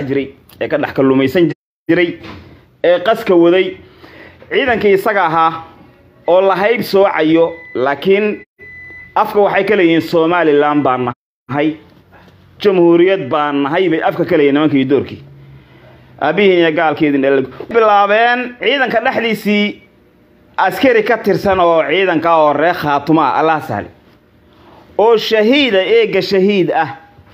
dhex jiray ee ka dhex kalluumaysan jiray ee qaska waday ciidankii isaga ahaa oo la hayb soocayo laakiin afka waxay ka leeyihiin somalilan baan nahay jamhuuriyad baan nahay bay afka ka leeyihin nimankii doorkii aabihiin iyo gaalkeedin dhalal bilaabeen ciidanka dhexdiisii askari ka tirsan oo ciidanka oo reer khaatuma ah allah sahle oo shahiida eega shahiid ah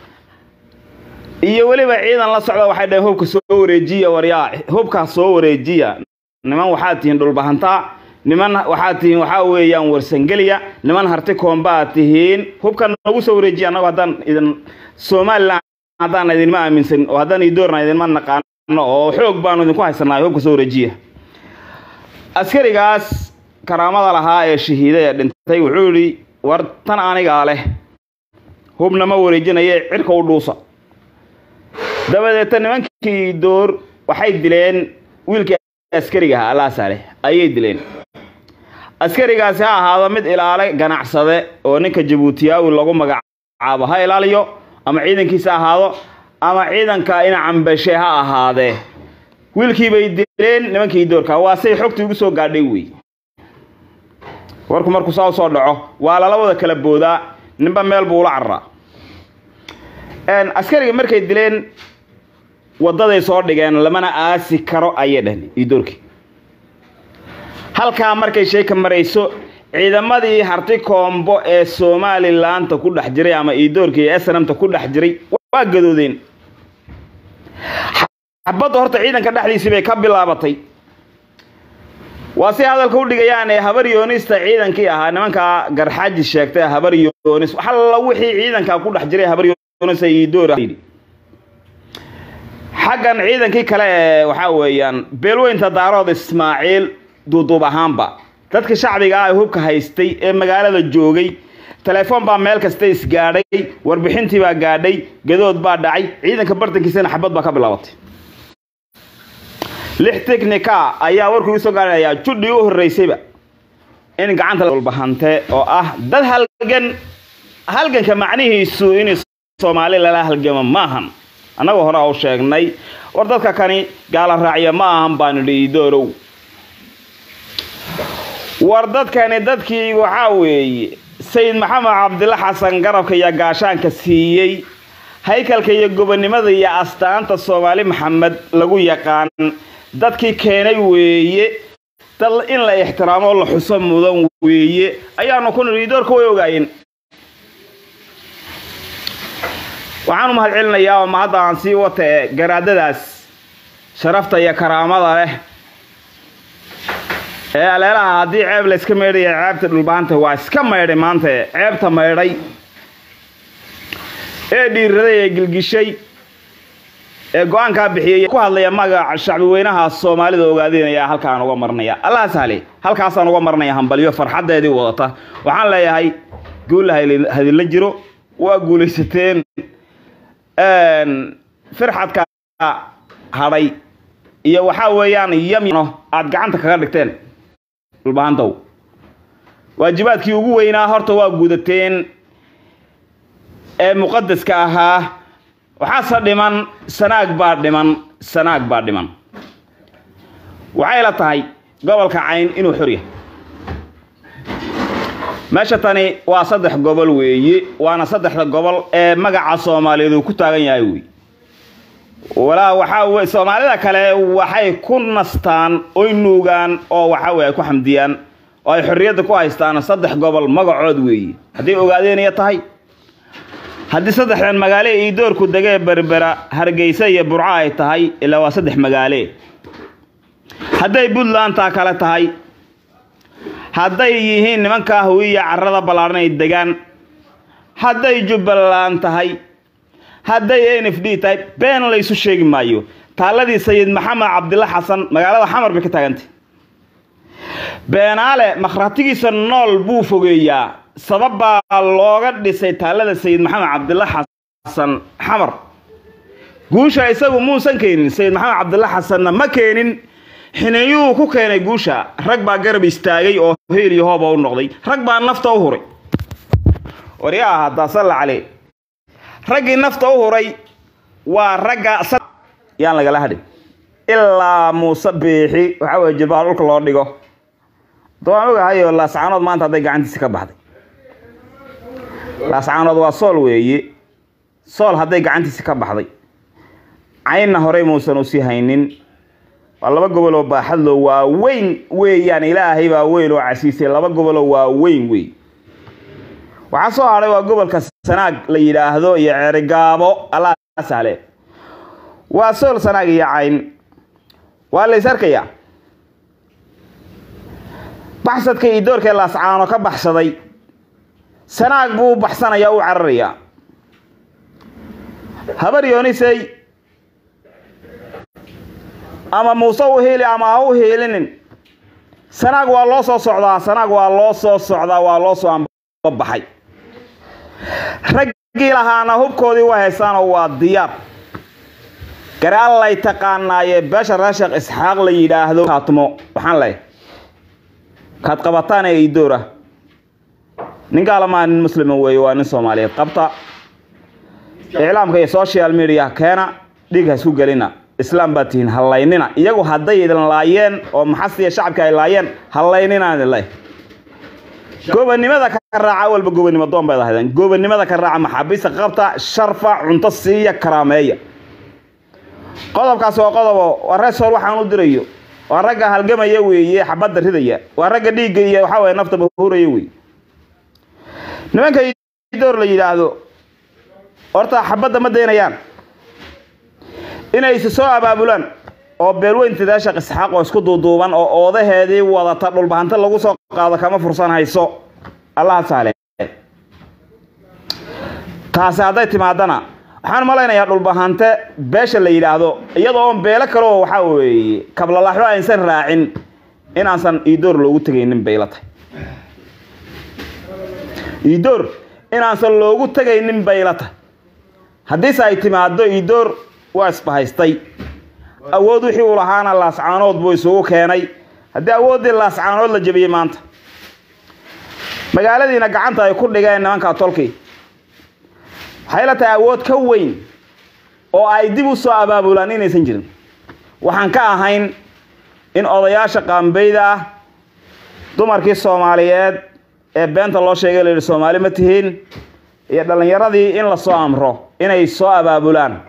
iyo weliba ciidan la socda waxay dhaheen hubka soo wareejiya waryaa hubkaa soo wareejiya niman waxaad tihiin dhulbahantaa niman waxaad tihiin waxaa weeyaan warsangeliya niman harti koombaad tihiin hubka nagu soo wareejiya annagu haddaan idin somalilan haddaan idinma aaminsan oo haddaan idoorna idinma naqaano oo xoog baanu idinku haysanaa hubka soo wareejiya askarigaas karaamada lahaa ee shahiiday ee dhintay wuxuu yidhi war tan anigaa leh hubna ma wareejinaye cirka u dhuusa dabadeeta nimankii door waxay dileen wiilkii askariga ahaa allah saale ayay dileen askarigaasi ha ahaado mid ilaale ganacsade oo ninka jabuutiyaawi lagu magacaabo ha ilaaliyo ama ciidankiisa ahaado ama ciidanka ina cambashe ha ahaadee wiilkii bay dileen nimankii doorka waa say xogtii ugu soo gaadhay wey warku markuu saa u soo dhaco waa lala wada kala boodaa ninba meel buu ula cararaa askarigii markay dileen waddaday soo dhigeen lamana aasi karo ayay dheheen idoorkii halkaa markay sheeka marayso ciidamadii harti koombo ee somalilaanta ku dhex jiray ama idoorka iyo snamta ku dhex jiray waa gadoodeen xabadda horta ciidanka dhexdiisii bay ka bilaabatay waa si hadalka u dhigayaan ee habar yoonista ciidankii ahaa nimankaa garxaaji sheegtay habar yoonis alla wixii ciidankaa ku dhex jiray habar yoonis idoor xaggan ciidankii kale ee waxaa weeyaan beelweynta daarood ismaaciil duuduub ahaanba dadka shacbiga ah ee hubka haystay ee magaalada joogay telefoon baa meel kasta isgaadhay warbixintii baa gaadhay gadood baa dhacay ciidanka bartankiisana xabad baa ka bilaabatay lix technica ayaa warkuu usoo gaadhayaa judhii u horreysayba in gacanta walbahante oo ah dad halgan halganka macnihiisu in soomaali lala halgamo maahan annagoo hore u sheegnay war dadka kani gaala raacya ma ahan baanu idhi idoorow war dadkani dadkii waxaa weeye sayid maxamed cabdilla xasan garabka iyo gaashaanka siiyey haykalka iyo gobonnimada iyo astaanta soomaali maxamed lagu yaqaan dadkii keenay weeye dad in la ixtiraamo oo la xuso mudan weeye ayaanu ku nidhi idoorka way ogaayeen waxaan u mahad celinayaa oo mahadda aan sii wata ee garaadadaas sharafta iyo karaamada leh ee aleelaha haddii ceeb la iska maydhaya ceebta dhulbahanta waa iska maydhay maanta ceebta maydhay ee dhiiraday ee gilgishay ee go-aankaa bixiyay ku hadlaya magaca shacbi weynaha soomaalida ogaadinaya halkaan uga marnaya allah sahle halkaasaan uga marnaya hambalyo farxaddeedii wadata waxaan leeyahay guulla hadilla jiro waa guulaysateen firxadka hadhay iyo waxaa weeyaan yamno aad gacanta kaga dhigteen dhulbahantow waajibaadkii ugu weynaa horta waa gudateen ee muqadaska ahaa waxaase dhiman sanaag baa dhiman sanaag baa dhiman waxay la tahay gobolka cayn inuu xor yahay meesha tani waa saddex gobol weeye waana saddexda gobol ee magaca soomaaliyeed uu ku taagan yahay wey walaa waxaa wey soomaalida kale waxay ku nastaan oy nuugaan oo waxaa wey ay ku xamdiyaan oo ay xorriyadda ku haystaan saddex gobol magacood weeye hadday ogaadeenaya tahay haddii saddexdan magaale io doorku degee berbera hargeysa iyo burco ay tahay ilaa waa saddex magaale hadday puntlandtaa kale tahay hadday yihiin nimankaa hawiya carrada ballaadhan ay degaan hadday jubbaland tahay hadday n f d tahay been laysu sheegi maayo taalladii sayid maxamed cabdilla xasan magaalada xamar bay ka taagantay beenaale makhratigiisa nool buu fogeeyaa sabab baa looga dhisay taallada sayid maxamed cabdilla xasan xamar guusha isagu muusan keenin sayid maxamed cabdilla xasanna ma keenin xineeyuhu ku keenay guusha rag baa garab istaagay oo heel iyo hooba u noqday rag baa nafta u huray waryaa haddaa salla calee raggii nafta u huray waa ragga yaan lagala hadhin ilaa muuse biixi waxaa weye jilbaha dhulka loo dhigo da waan ogahayo laascaanood maanta hadday gacantiisi ka baxday laascaanood waa sool weeye sool hadday gacantiisi ka baxday caynna horey muusan usii haynin waa laba goboloo baaxadlo waa weyn weeyaan ilaahay baa weyn oo casiisay laba goboloo waa weyn wey waxaa soo hadhay waa gobolka sanaag la yidhaahdo iyo ceerigaabo allah sahle waa sool sanaag iyo cayn waa lays arkayaa baxsadka iyo doorkee laascaano ka baxsaday sanaag buu u baxsanayaa u cararayaa habar yoonisey ama muuse u hiili ama ha u hiilinin sanaag waa loo soo socdaa sanaag waa loo soo socdaa waa loo soo ambabaxay raggii lahaana hubkoodii u haystaanoo waa diyaar gare allay taqaanaaye beesha reer sheekh isxaaq la yidhaahdo kaatmo waxaan leeyahay kaad qabataan ee idoora ninkaalamaa nin muslima weeye waa nin soomaaliyeed qabta iclaamka iyo social media keena dhiig ha isku gelina islaam baad tihiin hallaynina iyagu hadday idin laayeen oo maxasiya shacabka ay laayeen hallaynina idin leh gobanimada ka raaca walba gobanimo doon bayd ahaydeen gobanimada ka raaca maxaabiista qabta sharfa cunto siiya karaameeya qodobkaas waa qodobo waa reer sool waxaan u dirayo waa ragga halgamaya weeye xabadda ridaya waa ragga dhiigga iyo waxaa weye naftaba huraya wey nimanka door la yidhaahdo horta xabadda ma daynayaan inay is soo abaabulaan oo beelweynta daashaq isxaaq oo isku duuduuban oo oodaheedii wadata dhulbahanta lagu soo qaado kama fursan hayso allaha saale taasi hadday timaadana waxaan malaynayaa dhulbahante beesha la yidhaahdo iyadoo oon beelo kaleoo waxaa weeye kablalaxo aysan raacin inaansan iidoor loogu tegaynin bayla tahay iidoor inaansan loogu tegaynin bayla tahay haddiise ay timaado iidoor waa isbahaystay awood wixii uu lahaana laascaanood buu isugu keenay haddii awooddii laascaanood la jebiyey maanta magaaladiina gacanta ay ku dhigeen nimanka tolkii waxay la tahay awood ka weyn oo ay dib u soo abaabulaan inaysan jirin waxaan ka ahayn in odayaasha qaambeyda ah dumarkii soomaaliyeed ee beenta loo sheegay la yidhi soomaali ma tihiin iyo dhallinyaradii in lasoo amro inay soo abaabulaan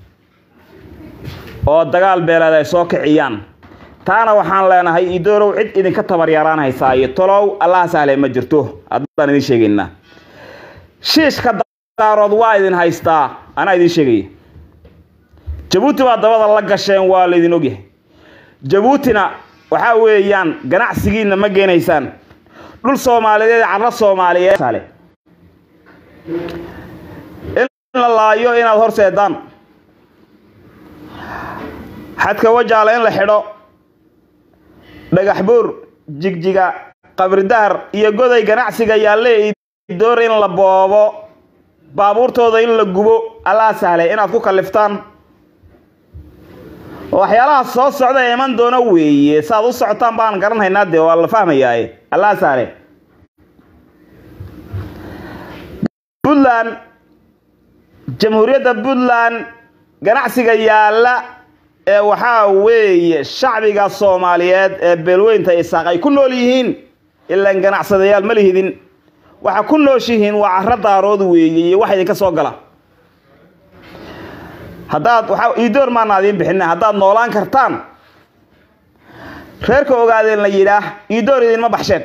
oo dagaal beeleed ay soo kiciyaan taana waxaan leenahay idoorow cid idinka tabaryaraan haysaa iyo tolow allaha sahle ma jirto haddaan idin sheegaynaa shiishka daarood waa idin haystaa anaa idin sheegaya jabuuti baa dabada la gasheen waa laydin ogyahay jabuutina waxaa weeyaan ganacsigiina ma geenaysaan dhul soomaaliyeed carro soomaaliyeed in la laayo inaad horseedaan xadka wajaala in la xidho dhagax buur jigjiga qabridahar iyo goday ganacsiga yaalle door in la boobo baabuurtooda in la gubo allaa sahlay inaad ku kalliftaan waxyaalaha soo socda ee iman doona weeye saaad u socotaan baan garanhaynaa dee waa la fahmayaaye allaa sahle puntland jamhuuriyadda puntland ganacsiga yaalla ee waxaa weeye shacbiga soomaaliyeed ee beelweynta isaaq ay ku nool yihiin ilaan ganacsadayaal ma lihidin waxa ku nooshihiin waa carro daarood weeye iyo wax idinka soo gala haddaad waxa iidoor maana adiin bixina haddaad noolaan kartaan reerka ogaadeen la yidhaah iidoor idinma baxsheen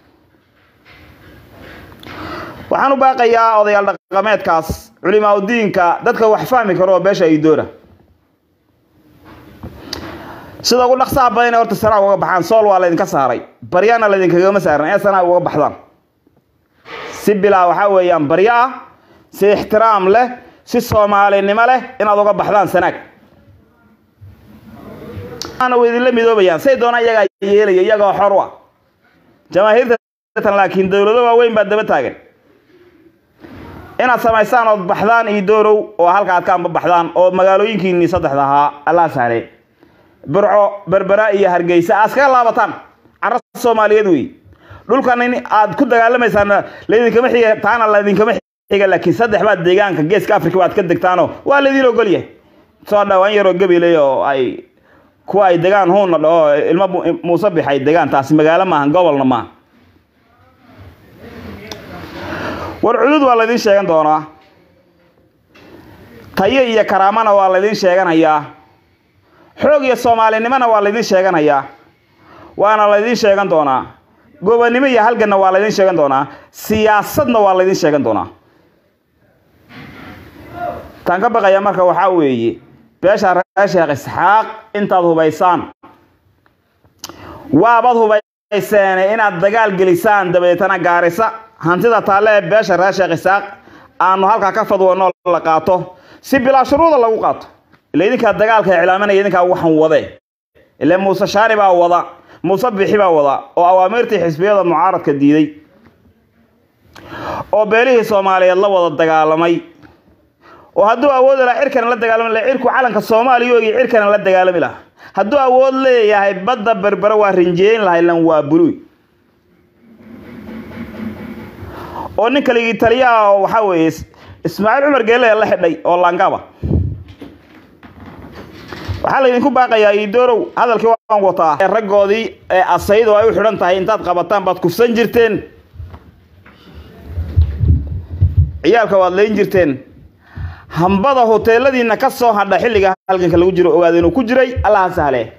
waxaan u baaqayaa odayaal dhaqameedkaas culimaa udiinka dadka wax fahmi karo oo beesha iidoora sida ugu dhaqsaha badan horta sanaa uga baxaan sool waa laydinka saaray baryaana laydinkagama saaran ee sanaa uga baxdaan si bilaa waxaa weeyaan baryo ah si ixtiraam leh si soomaalinimo leh inaad uga baxdaan sanaag way idinla midoobayaan say doonaan iyagaa yeelaya iyagoo xor u ah jamaahiirtan laakiin dowlado waaweyn baa daba taagan inaad samaysaan ood baxdaan iyo doorow oo halka aad ka amba baxdaan oo magaalooyinkiinii saddexda ahaa allaa sahle burco berbera iyo hargeysa aad iskaga laabataan carra soomaaliyeed wey dhulkan in aad ku dagaalamaysaan laydinkama xiga taana laydinkama xiga laakiin saddex baad deegaanka geeska africa baad ka degtaanoo waa laydin ogolyahay soo dhawaan yaroo gabiley oo ay kuwa ay degaan huunna dhaho ilmo muuse bix ay degaan taasi magaalo maaha gobolna maaha war cudud waa laydin sheegan doonaa tayo iyo karaamana waa laydin sheeganayaa xoog iyo soomaalinimona waa laydin sheeganayaa waana laydin sheegan doonaa gobonnimo iyo halganna waa laydin sheegan doonaa siyaasadna waa laydin sheegan doonaa taan ka baqaya marka waxaa weeye beesha reer sheekh isxaaq intaad hubaysaan waabad hubayseene inaad dagaal gelisaan dabeetana gaarisa hantida taalle ee beesha reer sheekh isxaaq aanu halkaa ka fadwanoo la qaato si bilaa shuruuda lagu qaato ila idinkaa dagaalka iclaaminaya idinkaa waxan wade ile muuse shaani baa wada muuse bixi baa wada oo awaamiirtii xisbiyada mucaaradka diiday oo beelihii soomaaliyeed la wada dagaalamay oo hadduu awoodi lahaa cirkana la dagaalami laha cirku calanka soomaaliya ogi cirkana la dagaalami laha hadduu awood leeyahay badda berbere waa rinjeeyn lahay lan waa buluy oo nin kaligii taliyaha waxaa weeye ismaaciil cumar geelea la xidhay oo laangaba waxaa laydinku baaqayaa idoorow hadalkii waan wataa raggoodii ee asaydu ay u xidhan tahay intaad qabataan baad kufsan jirteen ciyaalka waad layn jirteen hambada hoteeladiina ka soo hadha xilliga halganka lagu jiro ogaada inuu ku jiray allaha sahle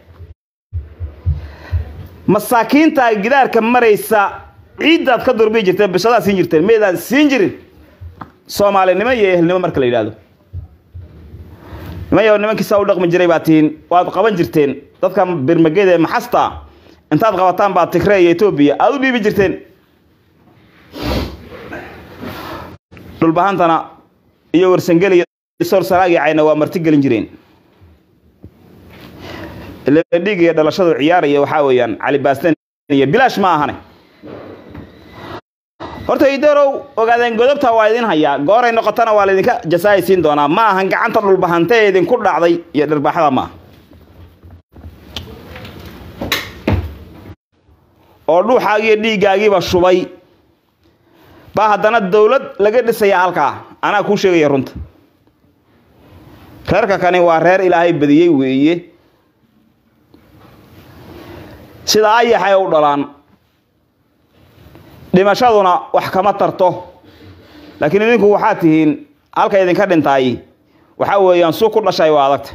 masaakiinta gidaarka maraysa ciiddaad ka durbii jirteen bishadaad siin jirteen maydaan siin jirin soomaalinimo iyo ehelnimo marka la yidhaahdo nimayo nimankiisa u dhaqmi jiray baad tihiin waad qaban jirteen dadka birmageda ee maxasta intaad qabataan baad tigre iyo etoobiya aada u dhiibi jirteen dhulbahantana iyo warsangeli iyo sorsaraagi cayna waa marti gelin jireen ile dhiig iyo dhalashadu ciyaaraya waxaa weeyaan cali baastan iyo bilaash ma ahane horta idarow ogaadeen godobta waa idin hayaa gooray noqotana waa laydinka jasaay siin doonaa ma ahan gacanta dhulbahante ee idinku dhacday iyo dharbaaxada maaha oo dhuuxaagiiyo dhiiggaagiiba shubay baa haddana dawlad laga dhisaya halkaa anaa kuu sheegaya runta reerka kani waa reer ilaahay badiyey weeye sida ayaxay u dhalaan dhimashaduna wax kama tarto laakiin idinku waxaad tihiin halka idinka dhintaay waxaa weeyaan suu ku dhashay waa adagta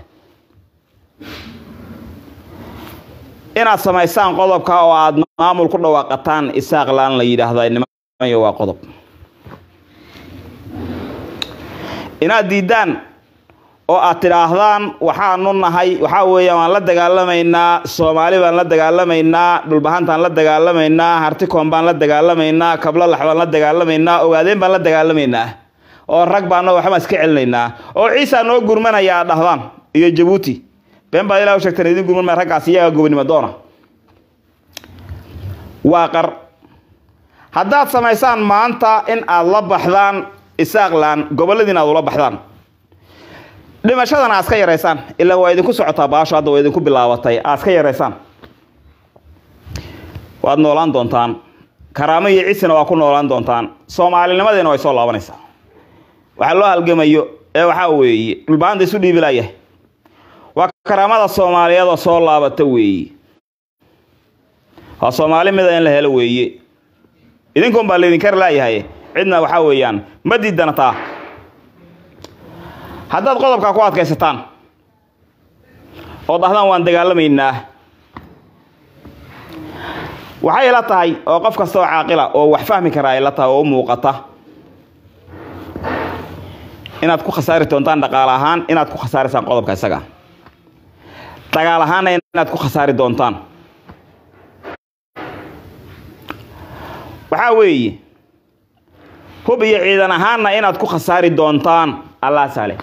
inaad samaysaan qodobka oo aad maamul ku dhawaaqataan isaaqlaan la yidhaahda nimayo waa qodob inaad diiddaan oo aad tidhaahdaan waxaanu nahay waxaa weeyaan waan la dagaalamaynaa soomaali baan la dagaalamaynaa dhulbahantaan la dagaalamaynaa hartikoon baan la dagaalamaynaa kablalax baan la dagaalamaynaa ogaadeen baan la dagaalamaynaa oo rag baano waxbaan iska celinaynaa oo ciisa noo gurmanaya aad dhahdaan iyo jabuuti been baad ilah u sheegteen idin gurman maya raggaas iyagaa gobonimo doona waa qar haddaad samaysaan maanta in aad la baxdaan isaaqlan goboladiin aad ula baxdaan dhimashadana aad ka yaraysaan ilaa waa idinku socotaa baasho hadda waa idinku bilaabatay aad ka yaraysaan waad noolaan doontaan karaamo iyo cisina waa ku noolaan doontaan soomaalinimadiina way soo laabanaysaa waxaa loo halgamayo ee waxaa weeye dhulbaanta isu dhiibilayahay waa karaamada soomaaliyeed oo soo laabata weeye waa soomaali mida in la helo weeye idinkuun baa laydin kar laayahay cidna waxaa weeyaan ma diidanataa haddaad qodobkaa ku adkaysataan oo dhahdaan waan dagaalamaynaa waxay ila tahay oo qof kasta oo caaqila oo wax fahmi karaa ay la tahay oo u muuqata inaad ku khasaari doontaan dhaqaale ahaan inaad ku khasaarisaan qodobka isaga dagaal ahaanna inaad ku khasaari doontaan waxaa weeye hub iyo ciidan ahaanna inaad ku khasaari doontaan allah saale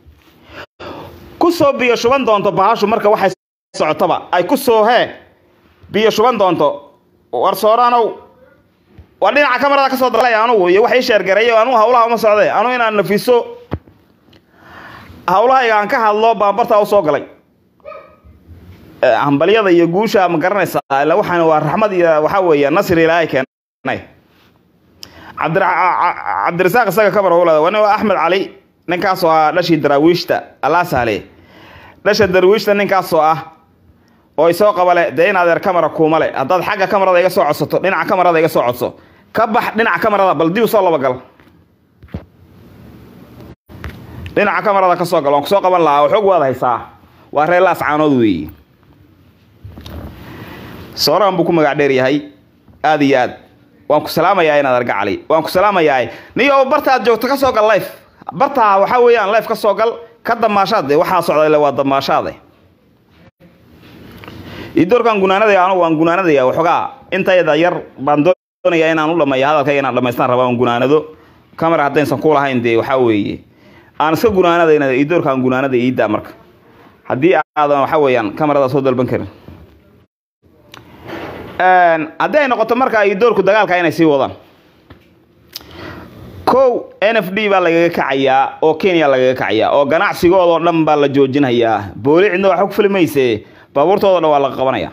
ku soo biyo shuban doonto bahashu marka waxay socotaba ay ku soo hee biyo shuban doonto war sooraanow waa dhinaca kamarada ka soo dalaya anugu iyo wax ii sheergareeyo anugu hawlaha uma socdee anugu inaan nafiso hawlahayga aan ka hadlo baan bartaa u soo galay hambalyada iyo guusha ma garanaysaa ila waxaan waa raxmad iyo waxaa weeye nasri ilaahay keenay cabdirasaaq isaga kabar howlada waa nin waa axmed cali ninkaasoo ah dhashii daraawiishta allah sahle dhasha darwiishta ninkaasoo ah oo isoo qabale dee in adeer kamara kuuma le haddaad xagga kamarada iga soo codsato dhinaca kamarada iga soo codso ka bax dhinaca kamarada bal dib usoo labagal dhinaca kamarada ka soo gal waan kusoo qaban lahaa oo xoog waad haysaa waa reer laas caanood weeye sooran buu ku magac dheer yahay aada iyo aad waan ku salaamayaa inaad arga cali waan ku salaamayaa niyo barta aad joogto ka soo gal life bartaa waxaa weeyaan life ka soo gal ka damaashaad de waxaa socda ile waa damaashaade idoorkaan gunaanadaya anugu waan gunaanadaya waxoogaa intayda yar baan doonaya inaan u dhameeyo hadalkayga inaan dhamaystaan rabaa aan gunaanado camera haddaysan ku lahayn dee waxaa weeye aan iska gunaanadayna idoorkaan gunaanada iiddaa marka haddii aadan waxaa weeyaan kamarada soo dalban karin haddii ay noqoto marka idoorku dagaalka inay sii wadaan kow n f d baa lagaga kacayaa oo kenya lagaga kacayaa oo ganacsigoodoo dhan baa la joojinayaa booli cidna waxa ku fili mayse baabuurtoodo dhan waa laga qabanaya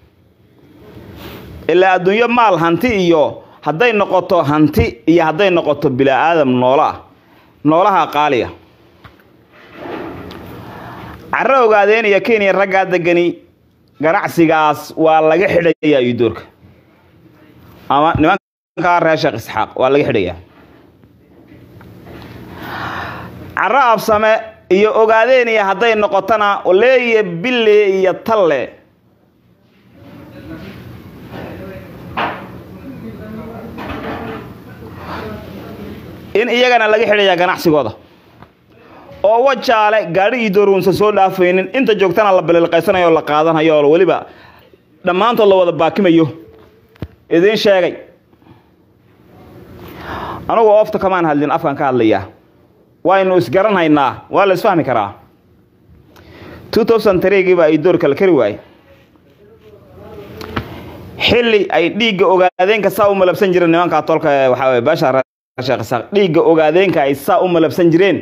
ilaa adduunyo maal hanti iyo hadday noqoto hanti iyo hadday noqoto bilaa-aadam noolaa noolaha qaaliya carro ogaadeen iyo kenya raggaa degani ganacsigaas waa laga xidhayaa idoorka ama nimankaa reer sheekh isxaaq waa laga xidhayaa carro absame iyo ogaadeen iyo hadday noqotona leeye bille iyo talle in iyagana laga xidhayaa ganacsigooda oo wajaale gaadhi iyo dooruunsan soo dhaafaynin inta joogtana la balilqaysanayo oo la qaadanayo oo weliba dhammaantood la wada baakimayo idiin sheegay anugu oofta kamaan hadlin afkaan ka hadlayaa waynu isgaranhaynaa waa la isfahmi karaa two thousand trgii baa ay door kala kari waaye xilli ay dhiigga ogaadeenka saa u malabsan jireen nimankaa tolka ee waxaa weye baasha sheekh isaaq dhiigga ogaadeenka ay saa u malabsan jireen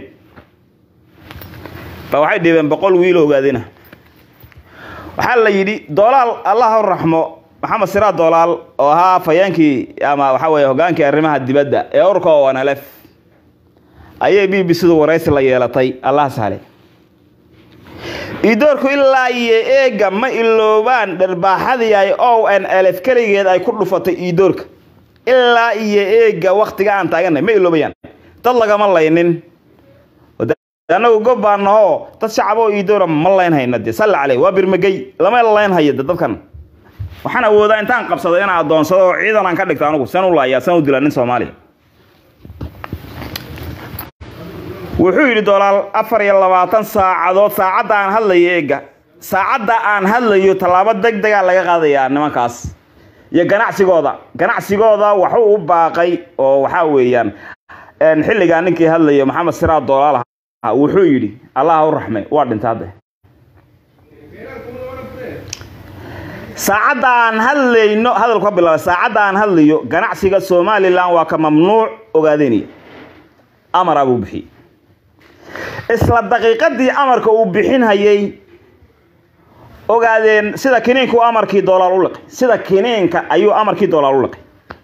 ba waxay dhibeen boqol wiil ogaadina waxaa la yidhi doolaal allah u raxmo maxamed siraa doolaal oo ahaa fayeenkii ama waxaa weye hogaankii arrimaha dibadda ee urka oo wanalef ayay b b cdu waraysi la yeelatay allah sahle idoorku ilaa iyo eega ma iloobaan dharbaaxadii ay o n lf keligeed ay ku dhufatay idoorka ilaa iyo eega waktiga aan taaganay ma iloobayaan dad lagama laynin anagu gob baa nahoo dad shacab oo iidoora ma layn hayna dee salla caleyh waa birmagey lama layn hayo de dadkan waxaan awoodaa intaan qabsado inaan adoonsado oo ciidan aan ka dhigto anugu san u laayaa san u dilaa nin soomaaliya wuxuu yidhi dolaal afar iyo labaatan saacadood saacadda aan hadlayo eega saacadda aan hadlayo tallaabo deg degaa laga qaadayaa nimankaas iyo ganacsigooda ganacsigooda waxuu u baaqay oo waxaa weeyaan xilligaa ninkii hadlayo maxamed siraa dolaal wuxuu yidhi allah u raxme waa dhintay hadde saacadda aan hadlayno hadalku ka bilaabay saacadda aan hadlayo ganacsiga somalilan waa ka mamnuuc ogaadenaya amara buu bixiyey isla daqiiqadii amarka uu bixinhayay ogaadeen sida kiniinku amarkii doolaal u liqay sida kiniinka ayuu amarkii doolaal u liqay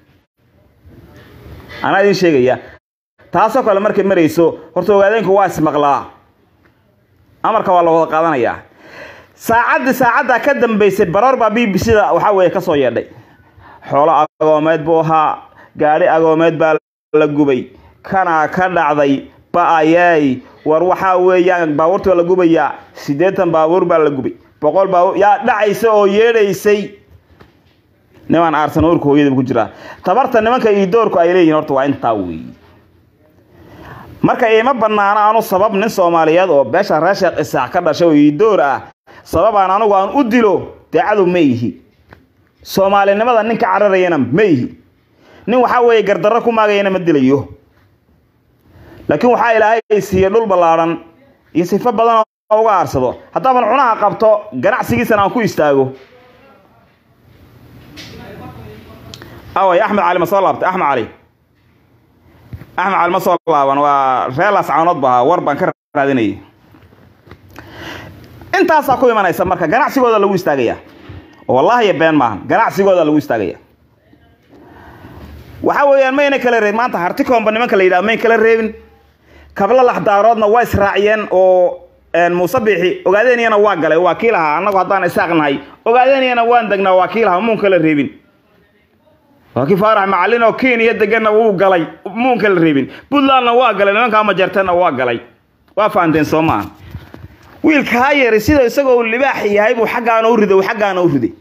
anaa idiin sheegaya taasoo kale markay marayso horta ogaadeenku waa ismaqlaa amarka waa la wada qaadanayaa saacaddii saacaddaa ka dambaysay baroor baa b b c da waxaa weeye ka soo yeedhay xoolo agoomeed buu ahaa gaadhi agoomeed baa la gubay kanaa ka dhacday ba-ayey war waxaa weeyaan baabuurta waa la gubayaa siddeetan baabuur baa la gubay boqol baabuur yaa dhacaysa oo yeedhaysay nimaan aarsan uurka hooyadaba ku jiraa tabarta nimanka iyo doorku ay leeyihin horta waa intaa weeye marka iima banaano anu sabab nin soomaaliyeed oo beesha reer sheekh isaac ka dhashay oo iidoor ah sababaan anugu aan u dilo dee cadow ma ihi soomaalinimada ninka cararayana ma ihi nin waxaa weeye gardarro ku maagayana ma dilayo laakiin waxaa ilaahay siiye dhul ballaadhan iyo sifo badan oo uga aarsado haddaaban cunaha qabto ganacsigiisana aan ku istaago away axmed cali ma soo laabtay axmed cali axmed cali ma soo laaban waa reelaas caanood ba ahaa war baan ka raadinayay intaasaa ku imanaysa marka ganacsigooda lagu istaagaya wallahi been maahan ganacsigooda lagu istaagaya waxa weeyaan mayna kala reebin maanta hartikoomba nimanka la yidhaha mayn kala reebin kabla laxdaaroodna waa israaciyeen oo muuse biixi ogaadeynayana waa galay waa kii lahaa annagu haddaan isaaq nahay ogaadeynayana waan degnaa waa kii lahaa muun kala reebin waa kii faarax macalin oo kenya deganna wuu galay muun kala reebin puntlandna waa galay nimankaa majartana waa galay waa fahanteen soo maaha wiilkaa yari sida isagoo libaax yahay buu xaggaana u riday xaggaana u riday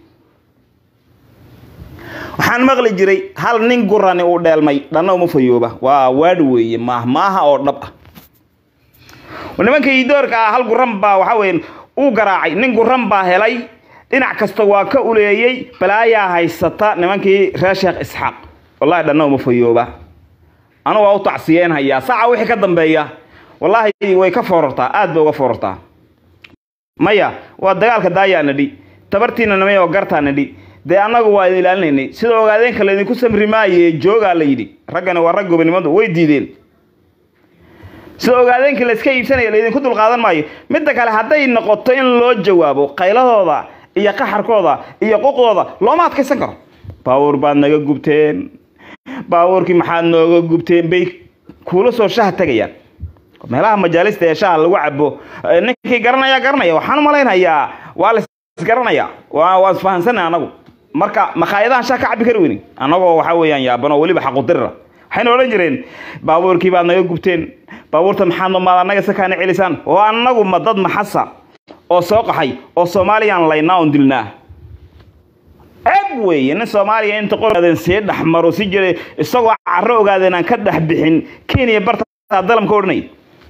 waxaan maqli jiray hal nin gurani uu dheelmay dhanna uma fayooba waa waadh weeye maahmaaha oo dhab ah nimankii doorka ah hal guran baa waxa weeye uu garaacay nin guran baa helay dhinac kasta waa ka uleeyey balaayaa haysata nimankii reer sheekh isxaaq wallahi dhanna uma fayooba anu waa u tacsiyeen hayaa saaca wixii ka dambeeya wallaahi way ka foorartaa aad bay uga foorartaa maya waa dagaalka daayaa nadhi tabartiina namay oo gartaa nadhi dee annagu waa idin ilaalinaynay sida ogaadeenka laydinku samri maaye joogaa la yidhi raggani waa rag gobonimadu way diideen sida ogaadeenkii layska iibsanaya laydinku dulqaadan maayo midda kale hadday noqoto in loo jawaabo qayladooda iyo qaxarkooda iyo quqdooda looma adkaysan karo baawuur baad naga gubteen baawuurkii maxaad nooga gubteen bay kuula soo shaha tegayaan meelaha majaalista ee shaha lagu cabo ninkii garanaya garanaya waxaan u malaynayaa waa la isgaranaya waa isfahansanay anagu marka makhaayadahan shah ka cabi kari weyni annagoo waxa weeyaan yaabano weliba xaqudirira waxayna odhan jireen baabuurkii baad naga gubteen baabuurta maxaad maad annaga sakaana celisaan oo annagu ma dad maxasa oo soo qaxay oo soomaaliyaan laynaa on dilnaa ceeb weeye nin soomaaliya inta qoraden sii dhexmaro si jiray isagoo carro ogaadeen aan ka dhex bixin kenya bartaa dalamka odhanay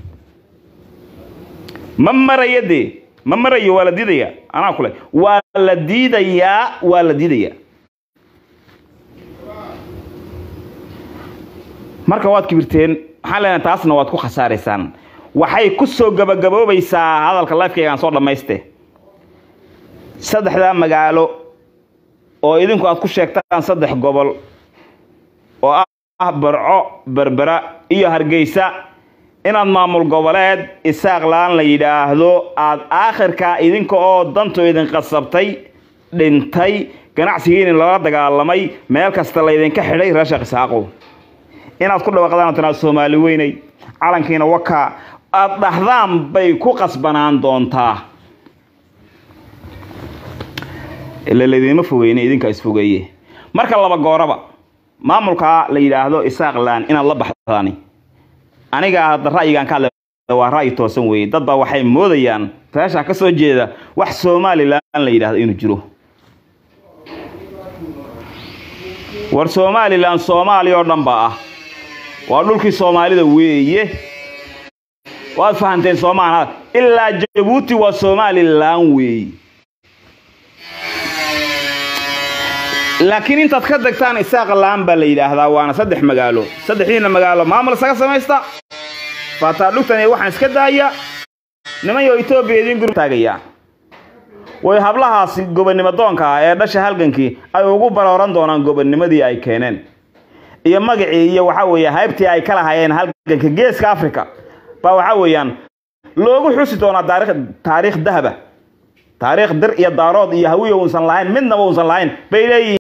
ma maraya dee ma marayo waa la diidayaa anaa kule waa la diidayaa waa la diidayaa marka waad kibirteen waxaan leenahay taasna waad ku khasaaraysaan waxay ku soo gabagaboobaysaa hadalka lifekaygaan soo dhammayste saddexdaa magaalo oo idinku aad ku sheegtaan saddex gobol oo ah barco berbera iyo hargeysa inaad maamul goboleed isaaq la-aan la yidhaahdo aada aakhirkaa idinka oo dantu idin qasabtay dhintay ganacsigiini lala dagaalamay meel kasta laydinka xidhay reer sheekh isaaqow inaad ku dhawaaqdaan tanaad soomaali weynay calankiina wakaa aada dhahdaan bay ku qasbanaan doontaa ila laydinma fogeyne idinkaa isfogeeye marka laba gooraba maamulkaa la yidhaahdo isaaq la-aan inaad la baxdaani aniga hadda ra'yigaan ka hadlay waa ra'yi toosan weeye dad baa waxay moodayaan reesha ka soo jeeda wax somalilan la yidhahdo inuu jiro war somalilan soomaaliya oo dhan baa ah waa dhulkii soomaalida weeye waad fahanteen soomaana ilaa jabuuti waa somalilan weeye laakiin intaad ka degtaan isaaqa la-aan baa la yidhaahdaa waana saddex magaalo saddexdiina magaalo maamul isaga samaysta faataa dhugtan iyo waxaan iska daaya nimanyo etoobiya idiin guru taagaya way hablahaasi gobonnimo doonka ah ee dhasha halgankii ay ugu barooran doonaan gobonnimadii ay keeneen iyo magacii iyo waxa weeye haybtii ay ka lahayeen halganka geeska africa baa waxa weeyaan loogu xusi doonaa taarikh taariikh dahaba taariikh dir iyo daarood iyo hawiya uusan lahayn midnaba uusan lahayn bay leeyihiin